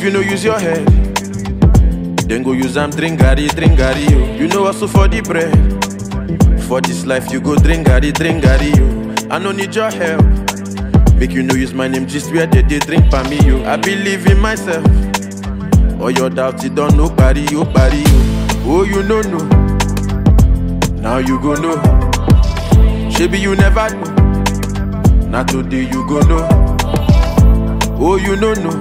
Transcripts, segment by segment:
If you no use your head, then go use am drink garri, drink garri, yo. You know hustle for the bread. For this life, you go drink garri, drink garri, yo. I no need your help. Make you know use my name just where they, they drink for me, yo. I believe in myself. All your doubts, you don't know, party, yo, party, yo. Oh, you know, no. Now you go know. Maybe you never know. Now today you go know. Oh, you know, no.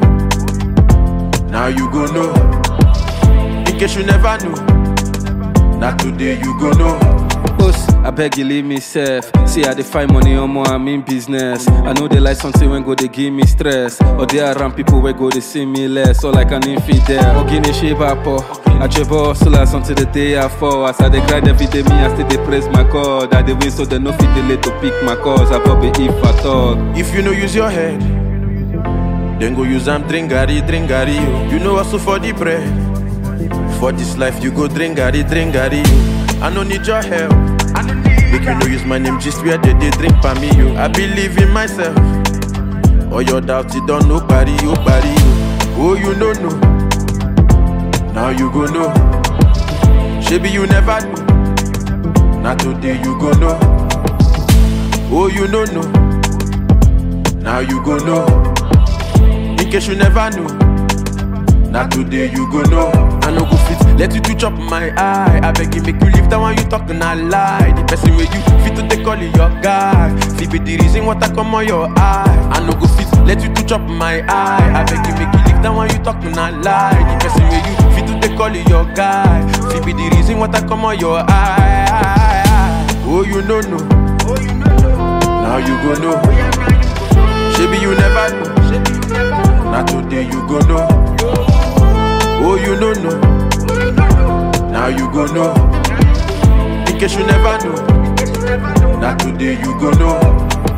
Now you go know. In case you never know. Now today you go know. Boss, I beg you leave me safe. See, I dey find money on more, I'm in business. I know they like something when go they give me stress. Or they around people where go they see me less. Or like an infidel. Or guinea shape up. I travel hustlers until the day I fall. As I dey grind every day, me I still dey praise my God. I dey win so they no fit delay to pick my cause. I probably if I talk. If you no use your head, then go use am drink garri, drink garri, yo. You know hustle for the bread. For this life, you go drink garri, drink garri, yo. I no need your help. Make you no use my name just where they, they drink for me, yo. I believe in myself. All your doubts, you don't know, party, yo, party, yo. Oh, you know, no. Now you go know. Maybe you never know. Now today you go know. Oh, you know, no. Now you go know. In case you never know. Now today you go know. I no go fit let you to chop my eye. I beg you make you leave that one you talk and I lie. The person where you fit to take call it your guy. Fit be the reason what I come on your eye. I no go fit let you to chop my eye. I beg you make you leave that one you talk and I lie. The person where you fit to take call it your guy. Fit be the reason what I come on your eye. Oh you know no. Now you go know. Maybe you never know. Now today you go know. Oh, you know, no. Now you go know. In case you never know. Now today you go know.